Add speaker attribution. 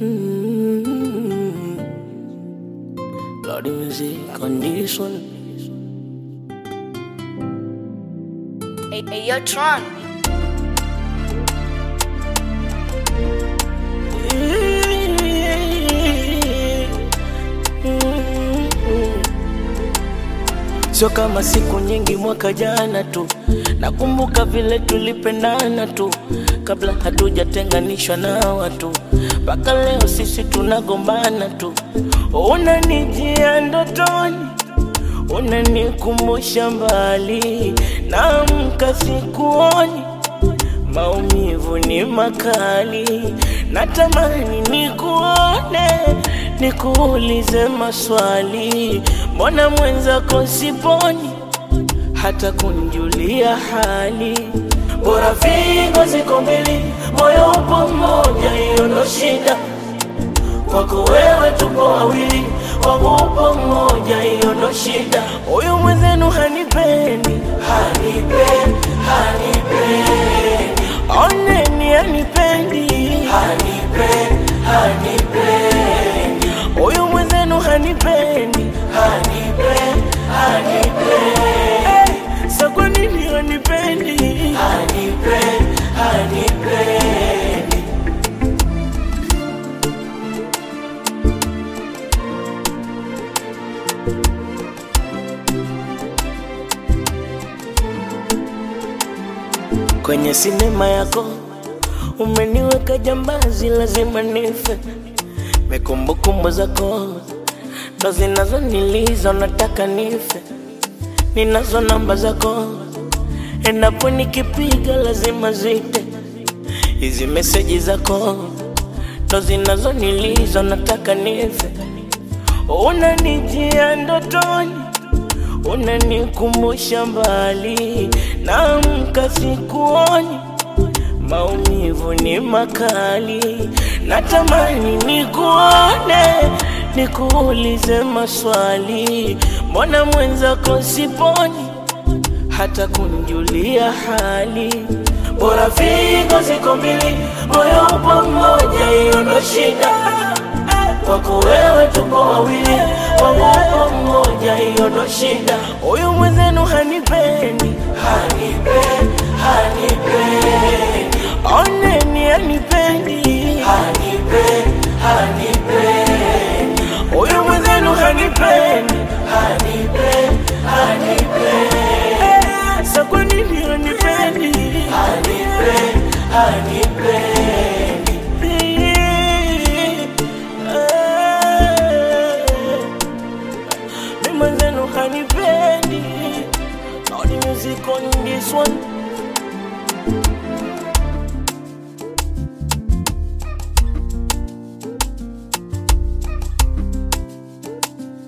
Speaker 1: Mm. Lord, the music on this one.
Speaker 2: Hey, hey, yo, Tron.
Speaker 1: Sio kama siku nyingi mwaka jana tu, nakumbuka vile tulipendana tu, kabla hatujatenganishwa na watu, mpaka leo sisi tunagombana tu. Unanijia ndotoni, unanikumbusha mbali, naamka sikuoni maumivu ni makali, natamani nikuone, nikuulize maswali, mbona mwenzako siponi hata kunjulia hali? Bora figo ziko mbili, moyo upo mmoja, hiyo ndo shida. Kwako wewe tupo wawili, wangu upo mmoja, hiyo ndo shida. Huyu mwenzenu hanipendi, hanipendi, hanipendi oneni hanipendi, hanipendi, hanipendi huyu mwenzenu hanipendi, hanipendi, hanipendi hey, sa kwa nini hanipendi, hanipendi, hanipendi kwenye sinema yako umeniweka jambazi, lazima nife. Mekumbukumbu zako ndo zinazoniliza, nataka nife. Ninazo namba zako, endapo nikipiga lazima zite. Hizi meseji zako ndo zinazoniliza, nataka nife. Unanijia ndotoni unanikumbusha mbali, naamka sikuoni, maumivu ni makali, natamani nikuone, nikuulize maswali, mbona mwenzako siponi hata kunjulia hali? Bora figo ziko mbili, moyo upo mmoja, hiyo ndo shida kwako wewe tupo wawili, wangu upo mmoja, hiyo ndo shida. Huyu mwenzenu hanipendi, hanipendi, hanipendi, oneni hanipendi, hanipendi, hanipendi, huyu mwenzenu hanipendi, hanipendi, hanipendi, Eh, sa kwa nini hanipendi, hanipendi, hanipendi mi mwenzenu hanipendi All the music on this one